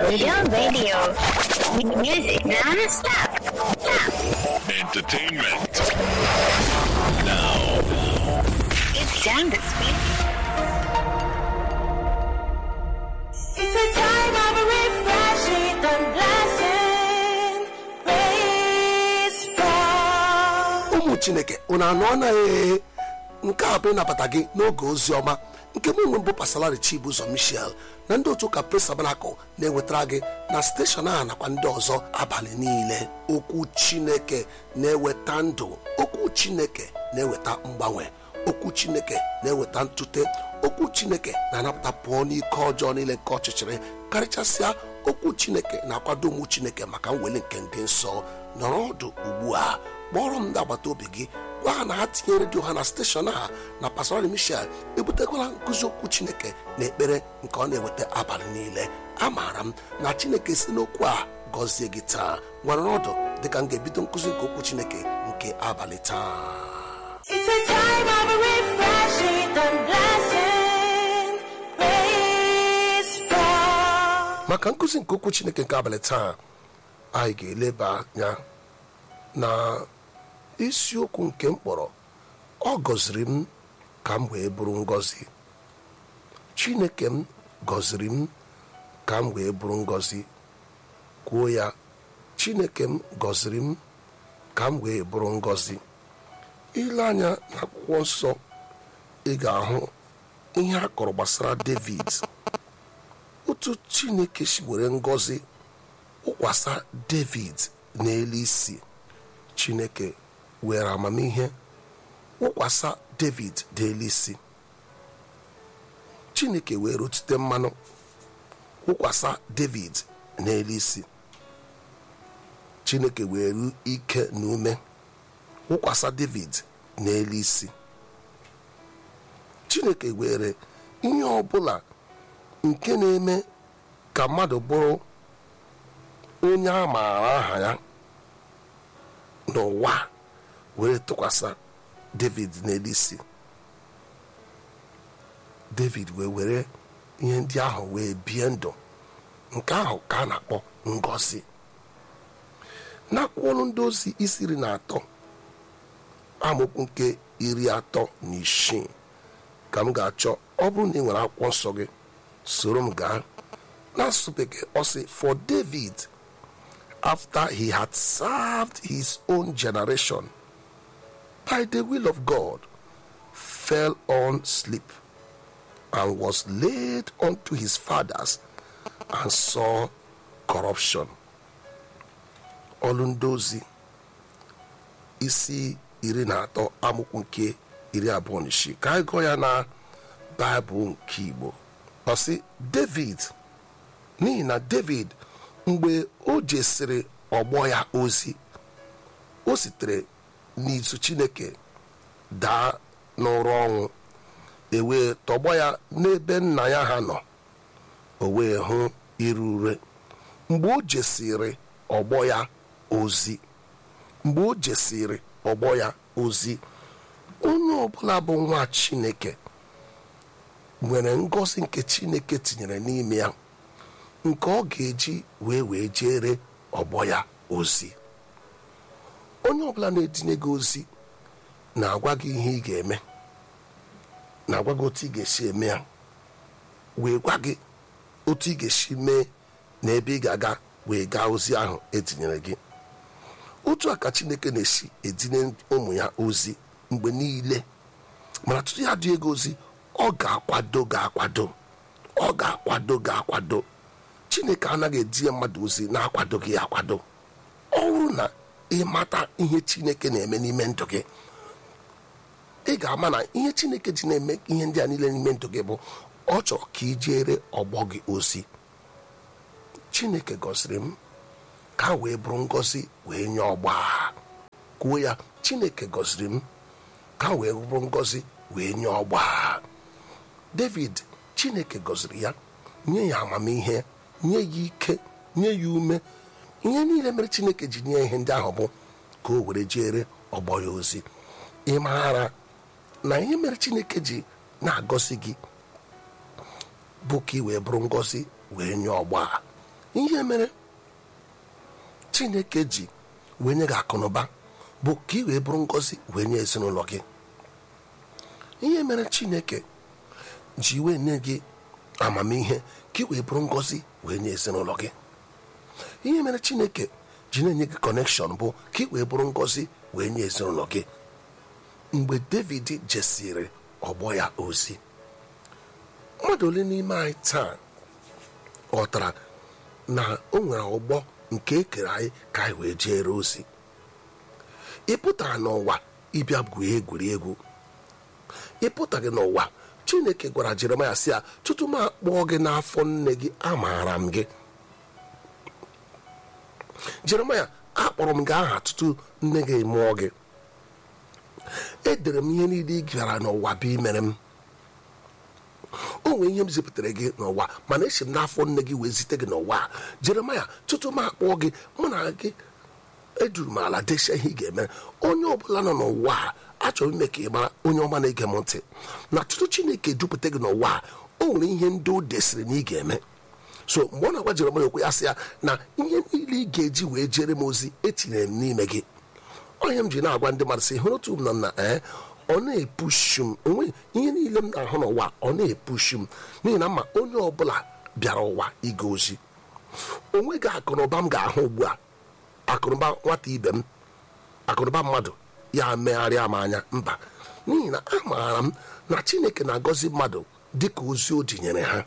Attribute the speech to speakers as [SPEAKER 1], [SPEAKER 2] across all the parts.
[SPEAKER 1] Real Radio. Music non-stop. Stop.
[SPEAKER 2] Entertainment. Now,
[SPEAKER 1] It's time to speak.
[SPEAKER 3] It's a time of refreshing and blessing. Praise God.
[SPEAKER 4] ụmụ chineke unu anụ anaghị nke a bụ ịnabata gị n'oge ozi ọma nke mụ nwe mbụ pasalari chibụzọ michel na ndị otu ụka pres tabanakụl na-ewetara gị na steshọn a nakwa ndị ọzọ abalị niile okwu chineke na-eweta ndụ okwu chineke na-eweta mgbanwe okwu chineke na-eweta ntute okwu chineke na-anapụta pụọ n'ike ọjọọ niile nke ọchịchịrị karịchasịa okwu chineke na-akwado ụmụ chineke maka mweli nke ndị nsọ nọrọ ọdụ ugbu a kpọrọ m ndị agbata obi gị gwa ha na ha tinye redio ha na steshọn a na pastor michel ebutekwala nkụzi okwu chineke na ekpere nke ọ na-eweta abalị niile amaara m na chineke si n'okwu a gọzie gị taa nwere ọdụ dịka m ga-ebido nkụzi nke okwu chineke nke abalị taa
[SPEAKER 3] It's a time of refreshing and blessing. Praise God.
[SPEAKER 4] maka nkụzi nke okwu chineke nke abalị taa anyị ga-eleba anya na isiokwu nke mkpọrọ ọ gọziri m ka m wee bụrụ ngọzi chineke m gọziri m ka m wee bụrụ ngọzi kwuo ya chineke m gọziri m ka m wee bụrụ ngọzi ile anya n'akwụkwọ nsọ ị ga-ahụ ihe a kọrọ gbasara david otu chineke si were ngọzi wụkwasa david n'elu isi chineke were amamihe wụkwasa david n'elu isi chineke were otute mmanụ wụkwasa david n'elu isi chineke were ike na ume wụkwasa david n'elu isi chineke were ihe ọbụla nke na-eme ka mmadụ bụrụ onye a maara aha ya n'ụwa were tụkwasị david n'elu isi david wee were ihe ndị ahụ wee bie ndụ nke ahụ ka a na-akpọ ngọzi n'akwụkwọ ndị ozi isi iri na atọ amaokwu nke iri atọ na isii ka m ga-achọ ọ bụrụ na ị nwere akwụkwọ nsọ gị soro m gaa n'asụsụ bekee ọ sị for david after he had served his own generation by the will of god fell on sleep and was laid unto his fathers and saw corruption ọlụ ndị ozi isi iri na atọ amụkwu nke iri abụọ na isii ka anyị gụọ ya na baịbụl nke igbo ọ sị david n'ihi na david mgbe o jesịrị ọgbọ ya ozi o sitere n'izu chineke daa n'ụra ọnwụ ewee tọgbọ ya n'ebe nna ya ha nọ o wee hụ iru ure mgbe o jesịrị ọgbọ ya ozi mgbe o jesịrị ọgbọ ya ozi onye ọbụla bụ nwa chineke nwere ngọzi nke chineke tinyere n'ime ya nke ọ ga-eji wee wee jere ọgbọ ya ozi onye ọbụla na-etinye gị ozi na-agwa gị ihe ị ga-eme na-agwa gị otu ị ga-esi eme ya wee gwa gị otu ị ga-esi mee na ebe ị ga-aga wee gaa ozi ahụ etinyere gị otu a ka chineke na-esi etinye ụmụ ya ozi mgbe niile mana tutu ya dị ego ozi ọ ga-akwado ga-akwado ọ ga-akwado ga-akwado chineke anaghị etinye mmadụ ozi na-akwadoghị ya akwado ọ bụrụ na ịmata ihe chineke na-eme n'ime ndụ gị ị ga-ama na ihe chineke ji na-eme ihe ndị a niile n'ime ndụ gị bụ ọ chọrọ ka ị jere ọgbọ gị ozi chineke gọziri m ka wee bụrụ ngọzi wee nye ọgba kwuo ya chineke gọziri m ka wee bụrụ ngọzi wee nye ọgba david chineke gọziri ya nye ya amamihe nye ya ike nye ya ume ihe niile mere chineke ji nye ihe ndị ahụ bụ ka o were jere ọgbọ ya ozi ị maara na ihe mere chineke ji na-agọzi gị bụ ka ị wee bụrụ ngọzi wee nye ọgba ihe mere chineke ji wee nye gị akụnụba bụ ka ị wee bụrụ ngọzi wee nye ezinụlọ gị ihe mere chineke ji wee nye gị amamihe ka ị wee bụrụ ngọzi wee nye ezinụlọ gị ihe mere chineke ji na-enye gị kọnekshọn bụ ka ị wee bụrụ ngọzi wee nye ezinụlọ gị mgbe david jesiri ọgbọ ya ozi mmadụ ole n'ime anyị taa ghọtara na o nwere ọgbọ nke ekere anyị ka anyị wee jere ozi ị pụtara n'ụwa ịbịa gwuo egwuregwu ị pụtaghị n'ụwa chineke gwara jeremaya sị ya tutu m akpọọ gị n'afọ nne gị amaara m gị jeremaya akpọrọ m gị aha tutu nne gị mụọ gị edere m ihe niile ị gara n'ụwa bụ imere m o nwere ihe m zipụtara gị n'ụwa mana esi m n'afọ nne gị wee zite gị n'ụwa a. jeremaya tutu m akpọọ gị mụ na gị eduru m ala desia ihe ị ga-eme onye ọbụla nọ n'ụwa a achọrọ ime ka ị mara onye ọma na-ege m ntị na tutu chineke dupụta gị n'ụwa a o nwere ihe ndị o desịrị na ị ga-eme so mgbe ọ na-agwa jeremaya okwu ya sị ya na ihe niile ị ga-eji wee jere m ozi etinyere m n'ime gị onye m ji na-agwa ndị mmadụ sị hụrụ otu m nọ na ee ọ na-epushu m onwe ihe niile m na-ahụ n'ụwa ọ na-epushu m n'ihi na mma onye ọbụla bịara ụwa ịga ozi onweghị akụnụba m ga-ahụ ugbu a akụnụba nwata ibe m akụnụba mmadụ ya megharịa m anya mba n'ihi na amaara m na chineke na-agọzi mmadụ dịka ozi o jinyere ha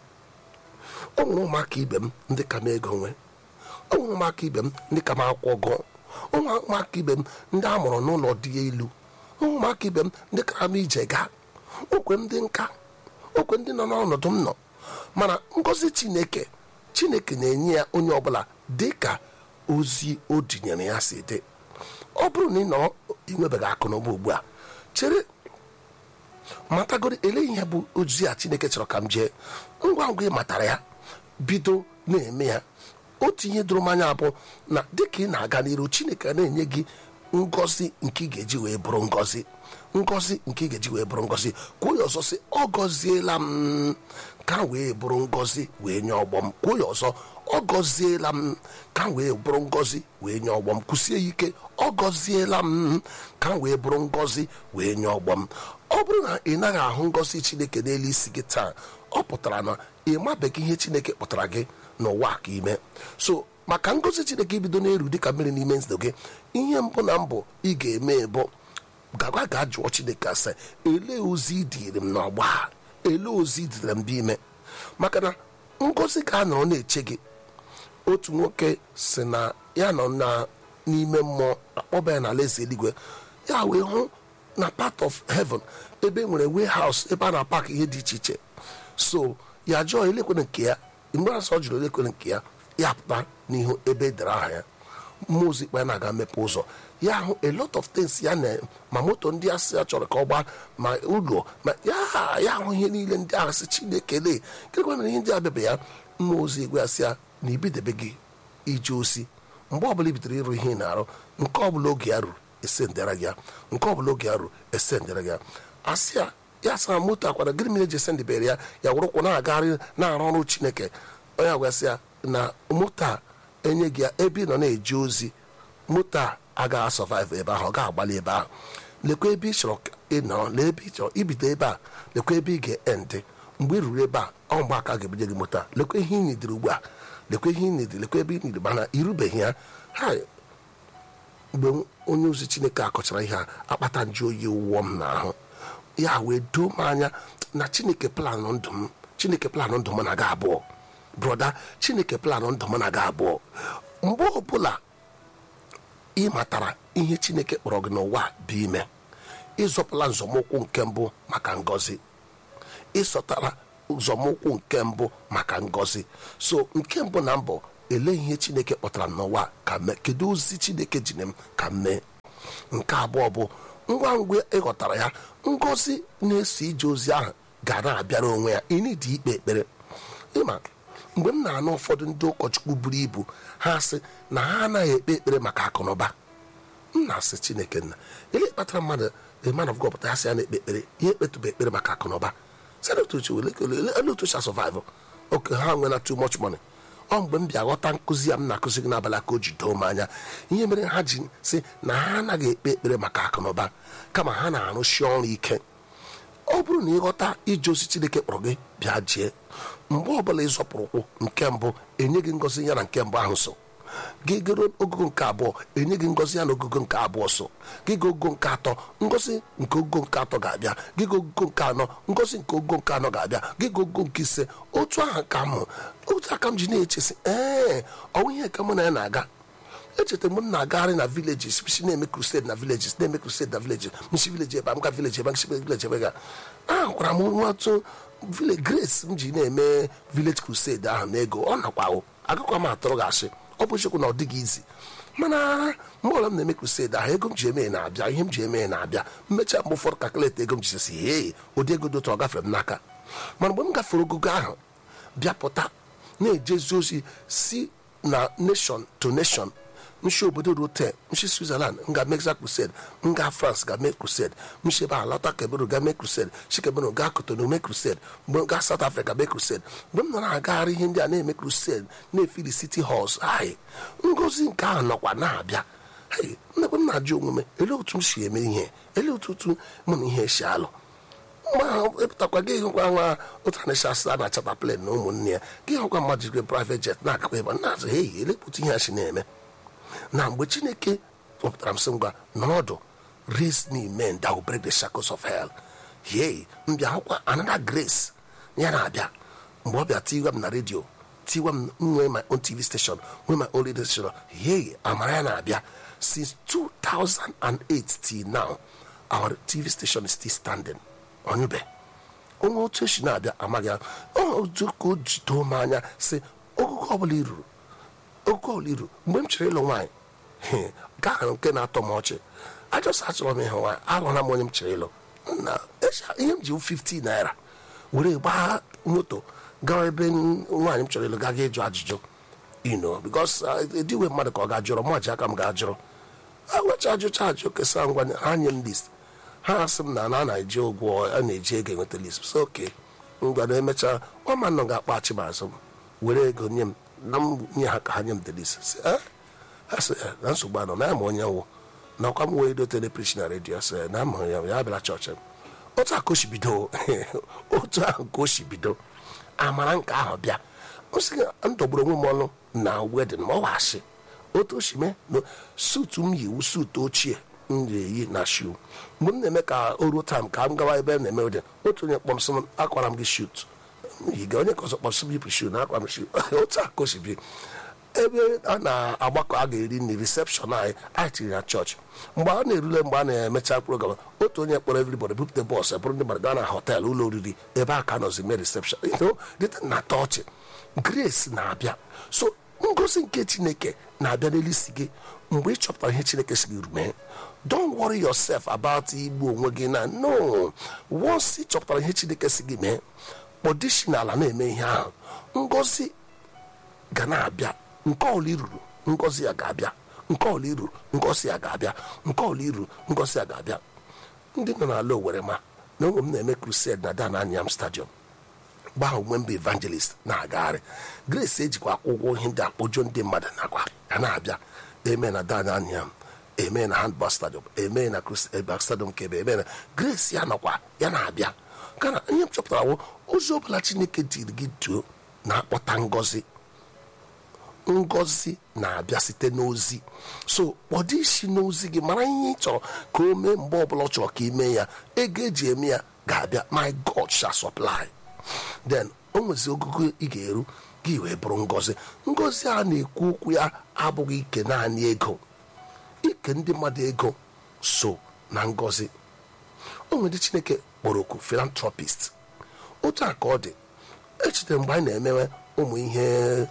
[SPEAKER 4] o nwere ụmụaka ibe m ndị ka m ego nwee o nwere ụmụaka ibe m ndị ka m akwụkwọ gụọ o nwere ụmụaka ibe m ndị a mụrụ n'ụlọ dị elu o nwere ụmụaka ibe m ndị kara m ije gaa okwe ndị nka okwe ndị nọ n'ọnọdụ m nọ mana ngọzi chineke chineke na-enye ya onye ọbụla dị ka ozi o dinyere ya si dị ọ bụrụ na ị nọ inwebeghị akụ na ụba ugbu a chere matagoro ele ihe bụ ozi a chineke chọrọ ka m jee ngwa ngwa ị matara ya bido na-eme ya otu ihe doro m anya bụ na dịka ị na-aga n'iru chineke na-enye gị ngọzi nke ị ga-eji wee bụrụ ngọzi ngọzi nke ị ga-eji wee bụrụ ngọzi kwuo ya ọzọ sị ọ gọziela m ka m wee bụrụ ngọzi wee nye ọgbọ m kwuo ya ọzọ ọ gọziela m ka m wee bụrụ ngọzi wee nye ọgbọ m kwụsie ya ike ọ gọziela m ka m wee bụrụ ngọzi wee nye ọgbọ m ọ bụrụ na ị naghị ahụ ngọzi chineke n'elu isi gị taa ọ pụtara na ị mabeghị ihe chineke pụtara gị n'ụwa ka ime so maka ngọzi chineke ibido n'elu dịka mmiri n'ime ndụ gị ihe mbụ na mbụ ị ga-eme bụ gagwa ga jụọ chineke ase elee ozi idiri m n'ọgba a elee ozi idiri m bụ ime maka na ngọzi ka a nọrọ na-eche gị otu nwoke si na ya nọ na n'ime mmụọ akpọba ya na alaeze eluigwe ya wee hụ na part of heaven ebe nwere warehouse ebe a na-apak ihe dị iche iche so ya jụọ elekwere nke ya mgbe asọ jụrụ elekwere nke ya ya pụta n'ihu ebe edere aha ya mmụọ ozi kpa ya na-aga mepe ụzọ ya hụ a lot of things ya na ma moto ndị asị ya chọrọ ka ọ gbaa ma ụlọ ma ya ya hụ ihe niile ndị ahụ sị chineke lee gịnịkwa mere ihe ndị a bịaba ya mmụọ ozi gwa ya sị ya na ibidebe gị ije ozi mgbe ọbụla i bidoro ịrụ ihe ị na-arụ nke ọbụla oge ya ruru esendera gị ya nke ọbụla oge ya ruru esendera gị ya asị ya ya sara moto akwara gịnị mere eji esendebere ya ya wụrụkwụ na-agagharị na-arụ ọrụ chineke onye agwasị ya na moto a enye gị ya ebe ị nọ na-eje ozi moto a agaghị asọvaịvụ ebe ahụ ọ ga-agbalị ebe ahụ lekwa ebe ị chọrọ ịnọ lee ebe ị chọrọ ibido ebe a lekwa ebe ị ga-endị mgbe ị ruru ebe a ọ mgbe aka ga-ebunye gị moto a lekwa ihe ị nidiri ugbu a lekwa ihe ị nidiri lekwa ebe ị nidiri mana irubeghị ya ha mgbe onye ozi chineke akọchara ihe a akpata nju oyi wụọ m n'ahụ ya wee doo m anya na chineke planụ ndụ m chineke planụ ndụ m na-aga abụọ brọda chineke planụ ndụ m na-aga abụọ mgbe ọbụla ị matara ihe chineke kpọrọ gị n'ụwa bụ ime ịzọpụla nzọmụkwụ nke mbụ maka ngọzi ịsọtara nzọmụkwụ nke mbụ maka ngọzi so nke mbụ na mbụ ele ihe chineke kpọtara m n'ụwa ka mee kedu ozi chineke jiri m ka m mee nke abụọ bụ ngwa ngwa ịghọtara ya ngọzi na-eso ije ozi ahụ ga na-abịara onwe ya ịnịdị ikpe ekpere ịma mgbe m na-anụ ụfọdụ ndị ụkọchukwu buru ibu ha sị na ha anaghị ekpe ekpere maka akụnụba m na-asị chineke nna ele kpatara mmadụ the man of God pụta ya sị ya na-ekpe ekpere ya ekpetụba ekpere maka akụnụba otu survive oke ha nwena too much money ọ mgbe m bịa ghọta nkụzi ya m na-akụzi gị n'abalị ka o ji doo m anya ihe mere ha ji sị na ha anaghị ekpe ekpere maka akụnụba kama ha na-arụsi ọrụ ike ọ bụrụ na ịghọta ije ozi chineke kpọrọ gị bịa jee mgbe ọbụla ịzọpụrụ ụkwụ nke mbụ enye gị ngọzi ya na nke mbụ ahụ so gị goro ogogo nke abụọ enye gị ngọzi ya na ogogo nke abụọ so gị ga ogogo nke atọ ngọzi nke ogogo nke atọ ga-abịa gị ga ogogo nke anọ ngọzi nke ogogo nke anọ ga-abịa gị ga ogogo nke ise otu aha ka m otu aka m ji na-echesi ee ọnwụ ihe ka mụ na ya na-aga echeta mgbe m na-agagharị na villages si na-eme crusade na villages na-eme crusade na villages msi village ebe a m ga village ebe a nsi village ebe ga ahụkwara m nwatụ village grace m ji na-eme village crusade ahụ na ego ọ nakwa agakwa m atụrụ gị asị ọ bụ chekwu na ọ dịghị izi mana mgbe ọla m na-eme crusade ahụ ego m ji eme na-abịa ihe m ji eme na-abịa mmecha mgbe ụfọdụ kalkuleti ego m ji si hee ụdị ego dị otu ọ gafere m n'aka mana mgbe m gafere ogogo ahụ bịa pụta na-ejezi ozi si na nation to nation nshi obodo rote nshi switzerland nga mexa crusade nga france ga mee crusade nshi ebe a lọta kebero ga mee crusade shi kebero ga kotonu mee crusade mgbe ga south africa mee crusade mgbe m nọ na-agagharị ihe ndị a na-eme crusade na-efili city halls hai ngozi nke ahụ nọkwa na-abịa hei mmekwe m na-ajụ onwe m elee otu m si eme ihe elee otu otu mụ na ihe si alụ mgbe ahụ epụtakwa gị hụkwa nwa otu anachi asịa na chata plen na ụmụnne ya gị hụkwa mmadụ jiri private jet na-agakwa ebe na-azụ hei elepụta ihe a si na-eme na mgbe chineke kpọpụtara m sị ngwa n'ọdụ raise me men that will break the shackles of hell yei mbịa hụkwa another grace ya na-abịa mgbe ọ bịa tiwa m na redio tiwa m nwee my own tv station nwee my own radio station yei amara ya na-abịa since 2008 till now our tv station is still standing onyube onwe otu esi na-abịa amaghị ya otu ka o ji doo m anya sị ogugo ọbụla i ruru oke oliru mgbe m chọrọ ịlụ nwaanyị gaa ahụ nke na-atọ m ọchị ajọsa achọrọ m ịhụ nwaanyị alụla m onye m chọrọ ịlụ na ihe m ji 50 naira were gbaa moto gawa ebe nwaanyị m chọrọ ịlụ gaga ịjụ ajụjụ ino bikos ediwe mmadụ ka ọ ga-ajụrụ mụ ji aka m ga-ajụrụ agwacha ajụcha ajụ kesa ngwa ha nye m list ha asị m na na na-eji ụgwọ a na-eji ego enweta list so oke ngwa na emechaa ọma nọ ga-akpa achị m azụ m were ego nye m na m nye ha ka ha nye m delis asị na nsogbu anọ na ya ma onye nwụ na ọkwa m wee dotere prish na redio sị na ama ya ya bịara chọọchị m otu ahụ ka o si bido otu ahụ ka o si bido amara nke ahụ bịa nsị m dọgburu onwe m ọnụ na wedin ma ọ wasị otu o si mee na sutu m yiwu sutu ochie m ga-eyi na shu mgbe m na-eme ka o ruo taim ka m gawa ebe m na-eme wedin otu onye kpọmsị m akwara m gị shut yiga onye ka ọzọ kpọsị m yipụ shu na akwa m shu otu ahụ ka o si bi ebe a na-agbakọ a ga-eri nri recepshọn anyị anyị tiri na chọọchị mgbe a na-erule mgbe a na-emecha program otu onye kpọrọ everybody bupụta bọs bụrụ ndị mmadụ gaa na họteelụ ụlọ oriri ebe a ka nọzi mee recepshọn dịta na tọọchị grace na-abịa so ngozi nke chineke na-abịa n'elisi gị mgbe ị chọpụtara ihe chineke si gị mee don't worry yourself about igbu onwe gị na no once ị chọpụtara ihe chineke si gị mee kpọdishi n'ala na-eme ihe ahụ ngozi ga na-abịa nke ọla iruru ngozi ya ga-abịa nke ọla iruru ngozi ya ga-abịa nke ọla iruru ngozi ya ga-abịa ndị nọ n'ala owere ma na onwe m na-eme crusade na dan anyam stadium mgbe ahụ mgbe mba evangelist na-agagharị grace ejikwa akwụkwọ ihe ndị akpọjọ ndị mmadụ nakwa ga na-abịa eme na dan anyam eme na handball stadium eme na crusade stadium nke ebe eme na grace ya nọkwa ya na-abịa kana ihe m chọpụtara wụ ozi ọbụla chineke diri gị duo na-akpọta ngozi ngozi na-abịa site n'ozi so kpọdo isi n'ozi gị mara ihe ị chọrọ ka o mee mgbe ọbụla ọ chọrọ ka ị mee ya ego eji eme ya ga-abịa my god shall supply then o nwezi ogogo ị ga-eru gị wee bụrụ ngozi ngozi a na-ekwu okwu ya abụghị ike naanị ego ike ndị mmadụ ego so na ngozi o nwere chineke kpọrọ oku philanthropist otu a ka ọ dị echetere mgbe anyị na-emewe ụmụ ihe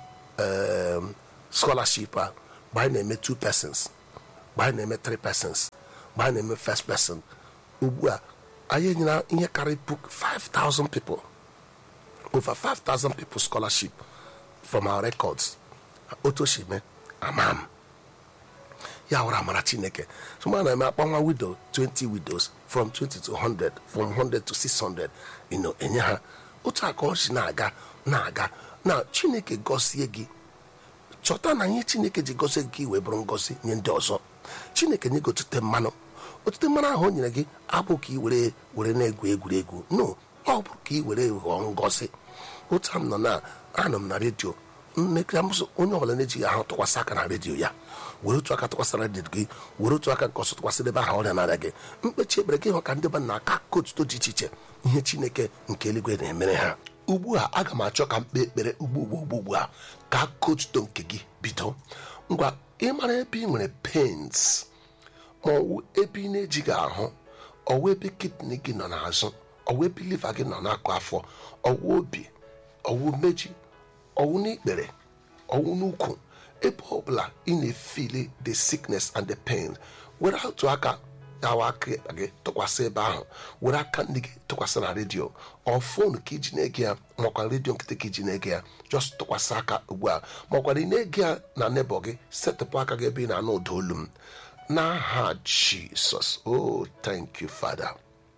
[SPEAKER 4] um, scholarship a mgbe anyị na-eme two persons mgbe anyị na-eme three persons mgbe anyị na-eme first person ugbu a anyị enyela ihe karịrị puku 5000 people over 5000 people scholarship from our records otu o si mee ama m ya wụrụ amara chineke so mgbe a na-eme akpanwa widow 20 widows from 20 to 100 from 100 to 600 you know, enye ha otu a ka ọ si na-aga na-aga na chineke gọzie gị chọta na ihe chineke ji gozie gị wee bụrụ ngozi nye ndị ọzọ chineke nye gị otute mmanụ otute mmanụ ahụ o nyere gị abụ ka ị were were na-egwu egwuregwu no ọ bụ ka ị were ghọọ ngozi otu a m nọ na anọ m na redio mmekịra mbụsụ onye ọbụla na-ejighị ahụ tụkwasị aka na redio ya were otu aka tụkwasịra redio gị were otu aka nke ọzọ tụkwasịrị ebe ahụ ọrịa na-arịa gị mkpechi ekpere gị hụ ka ndị ba na aka aka otuto dị iche iche ihe chineke nke eluigwe na-emere ha ugbu a aga m achọ ka m kpee ekpere ugbu ugbu ugbu ugbu a ka aka otuto nke gị bido ngwa ịmara ebe ị nwere pens ma ọwụ ebe ị na-ejighị ahụ ọwụ ebe kidney gị nọ n'azụ ọwụ ebe liva gị nọ n'akụ afọ ọwụ obi ọwụ meji ọwụ n'ikpere ọwụ n'ukwu ebe ọbụla ị na-efili the sickness and the pain were otu aka awa aka ekpe gị tụkwasị ebe ahụ were aka ndị gị tụkwasị na redio ọ fon ka iji na-ege ya makwa redio nkịtị ka iji na-ege ya just tụkwasị aka ugbu a makwara ị na-ege ya na nebọ gị setịpụ aka gị ebe ị na-anụ ụda olu m n'aha jisọs oh thank you father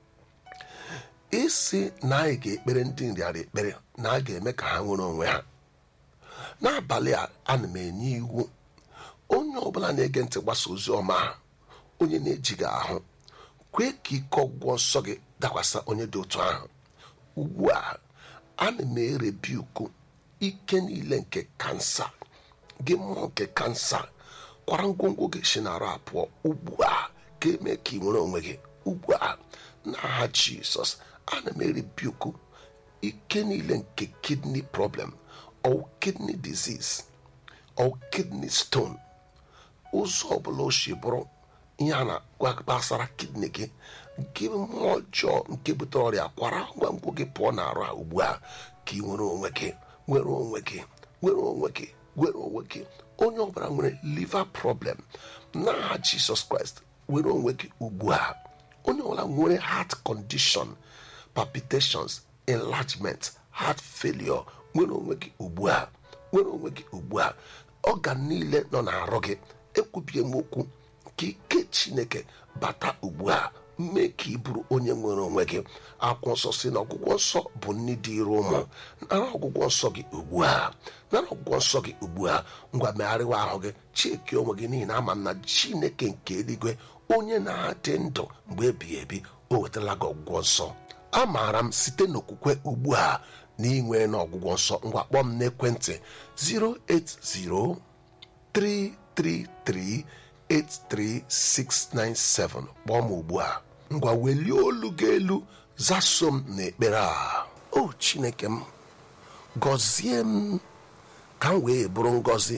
[SPEAKER 4] isi na anyị ga-ekpere ndị nrịara ekpere na a ga-eme ka ha nwere onwe ha n'abalị a ana m enye iwu onye ọbụla na-ege ntị gbasa ozi ọma ha onye na-ejighị ahụ kwee ka ike ọgwụgwọ nsọ gị dakwasa onye dị otu ahụ ugbu a ana m erebi uku ike niile nke kansa gị mmụọ nke kansa kwara ngwongwo gị si n'arụ apụọ ugbu a ka eme ka ị nwere onwe gị ugbu a n'aha jizọs ana m erebi uku ike niile nke kidney problem or kidney disease or kidney stone ụzọ ọbụla o si bụrụ ihe a na-agwa gbasara kidney gị nke mmụọ ọjọọ nke butere ọrịa kwara ngwangwo gị pụọ n'arụ a ugbu a ka ị nwere onwe gị nwere onwe gị nwere onwe gị nwere onwe gị onye ọbụla nwere liver problem n'aha jisọs kraịst nwere onwe gị ugbu a onye ọbụla nwere heart condition palpitations enlargement heart failure nwere onwe gị ugbu a nwere onwe gị ugbu a ọgan niile nọ n'arụ gị ekwubie m okwu ka ike chineke bata ugbu a mee ka ị bụrụ onye nwere onwe gị akwụkwọ nsọ si na ọgwụgwọ nsọ bụ nni dịịrị ụmụ nara ọgwụgwọ nsọ gị ugbu a nara ọgwụgwọ nsọ gị ugbu a ngwa megharịwa ahụ gị cheki onwe gị n'ihi na ama m na chineke nke eluigwe onye na-adị ndụ mgbe ebighị ebi o wetara gị ọgwụgwọ nsọ amaara m site n'okwukwe ugbu a na inwe na ọgwụgwọ nsọ ngwa kpọọ m n'ekwentị 08033383697 kpọọ m ugbu a ngwa welie olu gị elu zaso m n'ekpere a o chineke m gọzie m ka m wee bụrụ ngọzi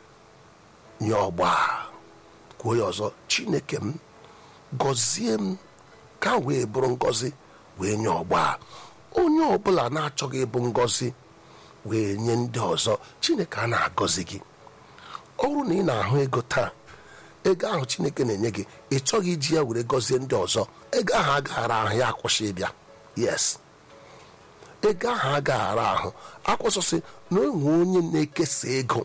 [SPEAKER 4] nye ọgba kwuo ya ọzọ chineke m gọzie m ka m wee bụrụ ngọzi wee nye ọgba onye ọbụla na-achọghị ịbụ ngọzi wee nye ndị ọzọ chineke a na-agọzi gị ọrụ na ị na-ahụ ego taa ego ahụ chineke na-enye gị ị chọghị iji ya were gọzie ndị ọzọ ego ahụ agaghara ahụ ya akwụsị ịbịa yes ego ahụ agaghara ahụ akwụsịsị na onwe onye na-ekesa ego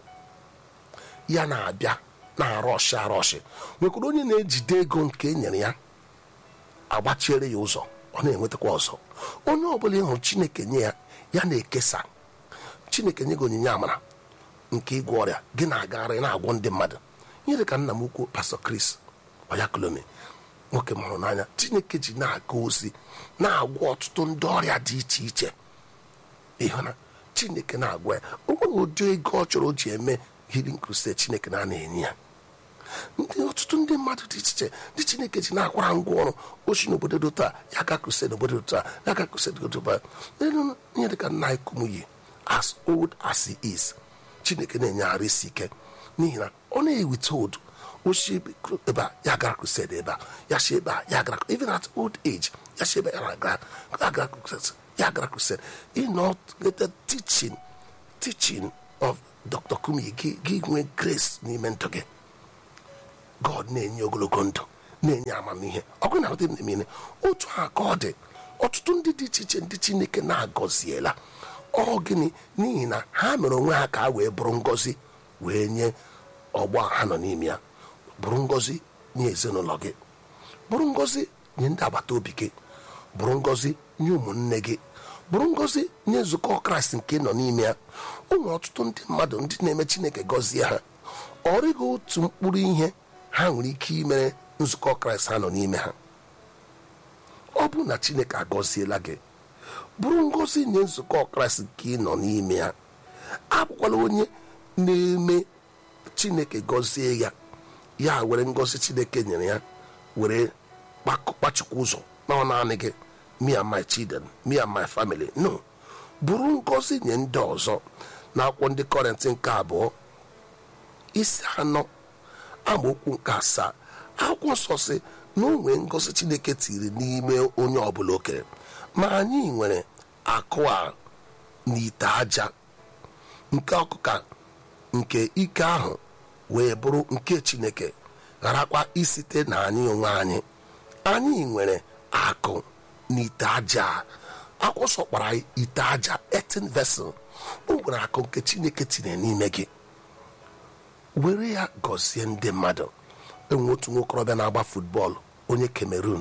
[SPEAKER 4] ya na-abịa na-arọshị arọshị nwekwara onye na-ejide ego nke e nyere ya agbachiere ya ụzọ ọ na-enwetakwa ọzọ onye ọbụla ịhụrụ chineke nye ya ya na-ekesa chineke nye gị onyinye amara nke ịgwọ ọrịa gị na-agagharị na-agwọ ndị mmadụ ihe dị ka nna m ukwu pastọ kris oyakolome nwoke m hụrụ n'anya chineke ji na-aga ozi na-agwọ ọtụtụ ndị ọrịa dị iche iche ịhụ na chineke na-agwọ ya o nweghị ụdị ego ọ chọrọ o ji eme healing crusade chineke na-ana enye ya ndị ọtụtụ ndị mmadụ dị iche iche ndị chineke ji na-akwara ngwa ọrụ ochi n'obodo dị taa ya ga crusade n'obodo dị taa ya ga crusade dị taa elu ihe dị ka nna anyị kumuyi as old as he is chineke na-enyeghara isi ike n'ihi na ọ na-ewite odu ochi ebe a ya gara crusade ebe a ya si ebe a ya gara even at old age ya si ebe ya gara ya gara crusade ya gara crusade ị nọ get teaching teaching of dr kumuyi gị gị nwee grace n'ime ndụ gị god na-enye ogologo ndụ na-enye amamihe ọgụ na ụdị mmiri otu a ka ọ dị ọtụtụ ndị dị iche iche ndị chineke na-agọziela ọ gịnị n'ihi na ha mere onwe ha ka ha wee bụrụ ngọzi wee nye ọgbọ ha nọ n'ime ya bụrụ ngọzi nye ezinụlọ gị bụrụ ngọzi nye ndị agbata obi gị bụrụ ngọzi nye ụmụnne gị bụrụ ngọzi nye nzukọ kraịst nke nọ n'ime ya o nwere ọtụtụ ndị mmadụ ndị na-eme chineke gọzie ha ọ rịghị otu mkpụrụ ihe ha nwere ike imere nzukọ kraịst ha nọ n'ime ha ọ bụrụ na chineke agọziela gị bụrụ ngọzi nye nzukọ kraịst nke ị nọ n'ime ya abụkwala onye na-eme chineke gọzie ya ya were ngọzi chineke nyere ya were kpak- kpachikwa ụzọ na ọ naanị gị me and my children me and my family no bụrụ ngọzi nye ndị ọzọ na akwụkwọ ndị kọrentị nke abụọ isi anọ amaokwu nke asaa akwụkwọ nsọ si na o nwee ngọzi chineke tiri n'ime onye ọbụla o kere ma anyị nwere akụ a n'ite aja nke ọkụka nke ike ahụ wee bụrụ nke chineke gharakwa isite na anyị onwe anyị anyị nwere akụ n'ite aja a. akwụkwọ nsọ kpara anyị ite aja etin vessel o nwere akụ nke chineke tinye n'ime gị were ya gọzie ndị mmadụ enwe otu nwokorobịa na-agba futbọọlụ onye cameroon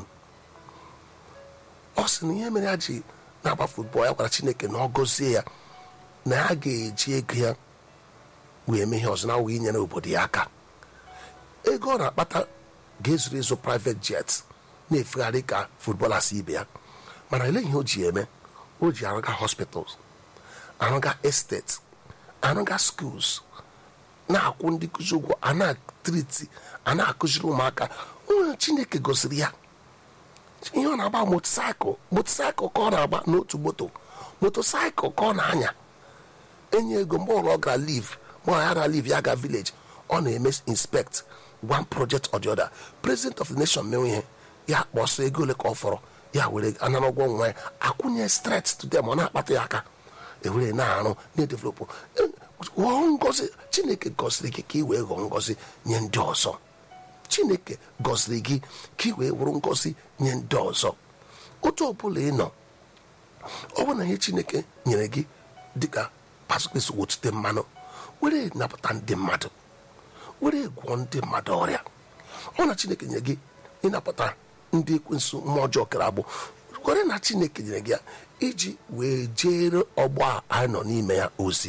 [SPEAKER 4] ọ sị na ihe mere ya ji na-agba futbọọlụ ya gwara chineke na ọ gọzie ya na ya ga-eji ego ya wee mee ihe ọzọ na wee nyere obodo ya aka ego ọ na-akpata ga-ezuru ezu private jet na-efegharị ka futbọlas ibe ya mana ele ihe o ji eme o ji arụga hospitals arụga estate arụga schools na-akwụ ndị nkụzi ụgwọ a na-atriti a na-akụziri ụmụaka onye chineke gosiri ya ihe ọ na-agba motosaịkụl motosaịkụl ka ọ na-agba n'otu moto motosaịkụl ka ọ na-anya enye ego mgbe ụlọ ọ gara liv mgbe ọ gara liv ya ga vileji ọ na-eme inspect one project or the other president of the nation mewe ihe ya kpọsọ ego ole ka ọ fọrọ ya were anara ụgwọ nwa ya akwụnye stret to them ọ na-akpata ya aka ewere na-arụ na-edevelopụ ghọọ ngozi chineke gọziri gị ka ị wee ghọọ ngozi nye ndị ọzọ chineke gọziri gị ka ị wee wụrụ ngozi nye ndị ọzọ otu ọbụla ị nọ ọ bụrụ na ihe chineke nyere gị dịka pasụkpesi wotute mmanụ were napụta ndị mmadụ were gwọọ ndị mmadụ ọrịa ọ na chineke nyere gị ịnapụta ndị ekwensu mmụọ ọjọọ kere agbụ kwere na chineke nyere gị ya iji wee jere ọgbọ a anyị nọ n'ime ya ozi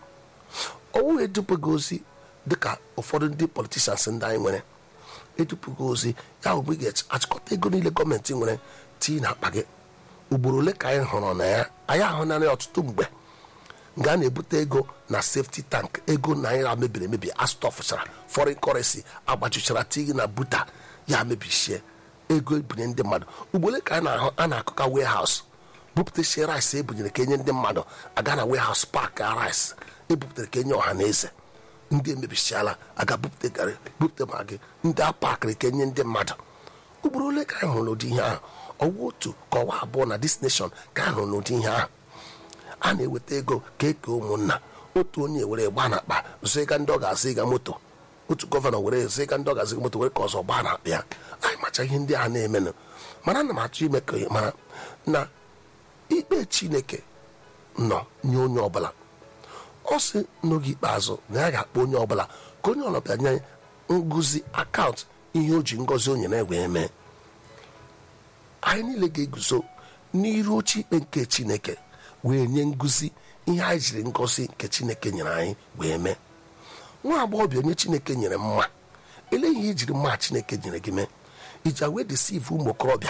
[SPEAKER 4] ọ wụghị edupụghị ozi dịka ụfọdụ ndị politishans ndị anyị nwere edupụghị ozi ya bụ mgbe ị ga-achịkọta ego niile gọọmenti nwere tii na akpa gị ugboro ole ka anyị hụrụ na ya anyị ahụnarị ọtụtụ mgbe nga a na-ebute ego na safety tank ego naira mebiri emebi astọfụchara foreign currency agbajuchara tii na buta ya mebichie ego ebunye ndị mmadụ ugbole ka a na-ahụ a na-akụka warehouse bupụtasie rice ebunyere ka enye ndị mmadụ aga na warehouse park rice ebupụtara ka enye ọha na eze ndị emebichiala aga bupụta garị bupụta magi ndị a pakịrị ka enye ndị mmadụ ugboro ole ka anyị hụrụ n'ụdị ihe ahụ ọwa otu ka ọwa abụọ na this nation ka anyị hụrụ n'ụdị ihe ahụ a na-eweta ego ka eke ụmụnna otu onye were gba na akpa zụga ndị ọ ga-azụ ịga moto otu gọvanọ were zụga ndị ọ ga-azụ ịga moto were ka ọzọ gbaa na akpa ya anyị macha ihe ndị a na-emenụ mana ana m achọ ime ka ị mara na ikpe chineke nọ nye onye ọbụla ọ sị n'oge ikpeazụ na ya ga-akpọ onye ọbụla ka onye ọlọbịa nye ngụzi akaụntụ ihe o ji ngọzi o nyere wee mee anyị niile ga-eguzo n'iru oche ikpe nke chineke wee nye ngụzi ihe anyị jiri ngọzi nke chineke nyere anyị wee mee nwa agbọghọbịa onye chineke nyere mma ele ihe ijiri mma chineke nyere gị mee iji wee desiv ụmụ okorobịa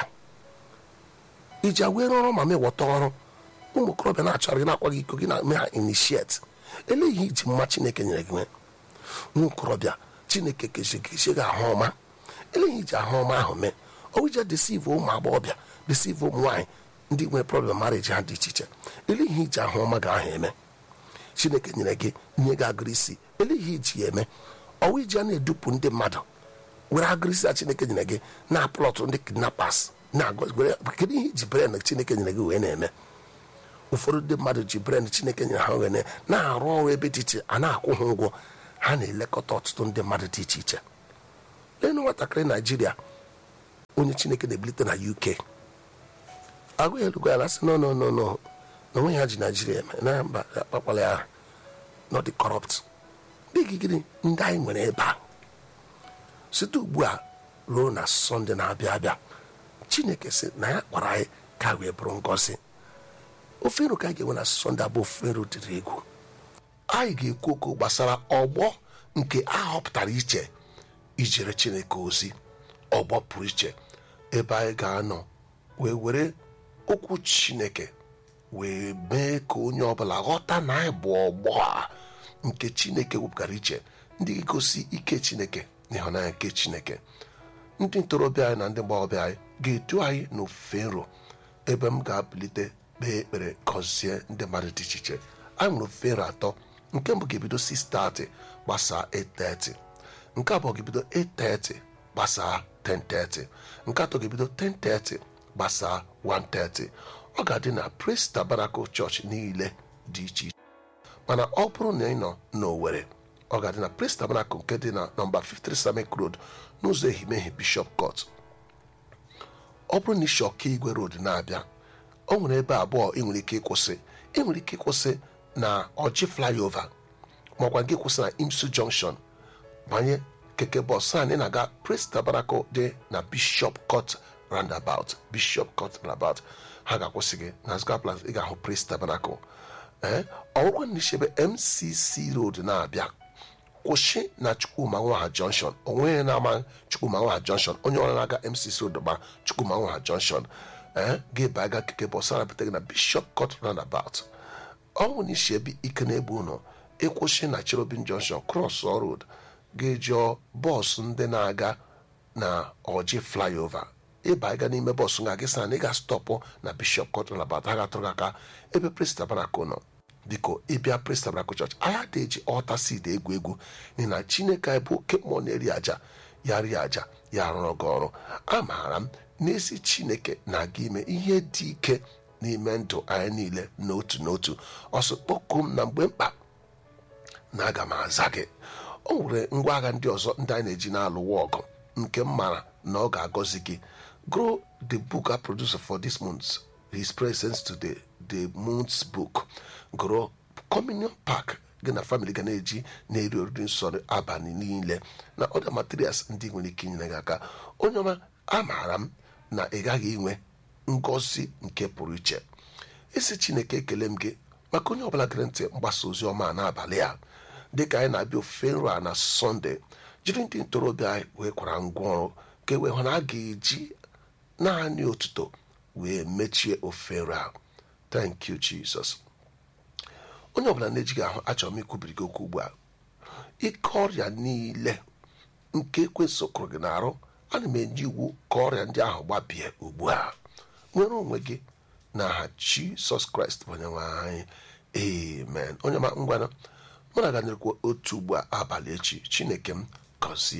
[SPEAKER 4] iji wee rụọrọ ma mewọta ọrụ ụmụ okorobịa na-achọrọ gị na-akwa gị iko gị na-eme ha initiate ele ihe iji mma chineke nyere gị mee nwa okorobịa chineke kezi gị gị ahụ ọma ele ihe iji ahụ ọma ahụ mee ọ ije desiv ụmụ agbọghọbịa desiv ụmụ nwaanyị ndị nwere problem marriage ha dị iche iche ele ihe iji ahụ ọma ga ahụ eme chineke nyere gị nye gị agụrụ isi ele ihe iji ya eme ọwa iji a na-edupụ ndị mmadụ were agụrụ isi a chineke nyere gị na-aplọtụ ndị kidnappers kedu ihe iji bren chineke nyere gị wee na-eme ụfọdụ ndị mmadụ ji bren chineke nyere ha wee na-arụ ọrụ ebe dị iche a na-akwụ ha ụgwọ ha na-elekọta ọtụtụ ndị mmadụ dị iche iche leenụ nwatakịrị naijiria onye chineke na-ebilite na uk agụ ya elugo ya na sị no no no no na onwe ha ji naijiria eme na mba akpakwala ya nọ dị kọrọpt ndị gịgịrị ndị anyị nwere ebe a site ugbu a ruo na sọnde na-abịa abịa chineke sị na ya kpara anyị ka wee bụrụ ngọzi ofe nro ka anyị ga-enwe na sọnde abụ ofe nro dịrị egwu anyị ga-ekwu okwu gbasara ọgbọ nke a họpụtara iche ijere chineke ozi ọgbọ pụrụ iche ebe anyị ga-anọ wee were okwu chineke wee mee ka onye ọbụla ghọta na anyị bụ ọgbọ a nke chineke wepụtara iche ndị ga-egosi ike chineke na ịhụnanya nke chineke ndị ntorobịa anyị na ndị mgbọghọbịa anyị ga-edu anyị n'ofufe nro ebe m ga-abilite kpee ekpere gọzie ndị mmadụ dị iche iche anyị nwere ofufe nro atọ nke mbụ ga-ebido 6:30 gbasaa 8:30 nke abụọ ga-ebido 8:30 gbasaa 10:30 nke atọ ga-ebido 10:30 gbasaa 1:30 ọ ga-adị na Praise Tabernacle Church niile dị iche iche mana ọ bụrụ na ị nọ n'Owerri ọ ga-adị na Praise Tabernacle nke dị na nọmba 53 Samek Road n'ụzọ ehimehie Bishop Court ọ bụrụ na isi ọka igwe road na-abịa o nwere ebe abụọ ị nwere ike ịkwụsị ị nwere ike ịkwụsị na ọjị flyover maọkwa gị kwụsị na imsu junction banye keke bọs anyị na-aga Praise Tabernacle dị na Bishop Court roundabout Bishop Court roundabout ha ga-akwụsị gị na Zga Plaza ị ga-ahụ Praise Tabernacle ee ọgwụkwa na isi ebe MCC road na-abịa kwụsị na chukwuma nwaha junction onweghị na-ama chukwuma nwaha junction onye ọrụ na-aga mcc odogba chukwuma nwaha junction ee ga-ebe aga keke bọs arapụta gị na bishop court roundabout ọ bụ na isi ebe ike na-ebu ụlọ ịkwụsị na cherobin junction cross road ga-ejụọ bọọsụ ndị na-aga na ọjị flyover ịba ịga n'ime bọọsụ nga gị sa na ị ga-stọpụ na bishop court roundabout ha ga-atụrụ gị aka ebe Praise Tabernacle nọ biko ịbịa Praise Tabernacle Church anyị adịghị eji ọta seed egwu egwu n'ihi na chineke anyị bụ oke mmụọ na-eri aja ya rie aja ya rụrụ gị ọrụ amaara m n'ezi chineke na-aga ime ihe dị ike n'ime ndụ anyị niile n'otu n'otu ọsọ kpọkuo m na mgbe mkpa na aga m aza gị o nwere ngwa agha ndị ọzọ ndị anyị na-eji na-alụwa ọgụ nke m mara na ọ ga-agọzi gị grow the book I producer for this month his presence today the month's book grow communion pack gị na family ga na-eji na-eri oriri nsọ abalị niile na other materials ndị nwere ike inyere gị aka onye ọma amaara m na ị gaghị inwe ngọzi nke pụrụ iche isi chineke ekele m gị maka onye ọbụla gere ntị mgbasa ozi ọma n'abalị a dịka anyị na-abịa ofufe nro a na sọnde jiri ndị ntorobịa anyị wee kwara ngwa ọrụ ka e wee hụ na a ga-eji naanị otuto wee mechie ofufe nro a thank you jesus onye ọbụla na-ejighị ahụ achọrọ m ikwubiri gị okwu ugbu a ike ọrịa niile nke ekwesị kụrụ gị n'arụ ana m enye iwu ka ọrịa ndị ahụ gbabie ugbu a nwere onwe gị n'aha jisọs kraịst bụ onye nwe anyị amen onye ma ngwana mụ na ga otu ugbu a abalị echi chineke m gọzie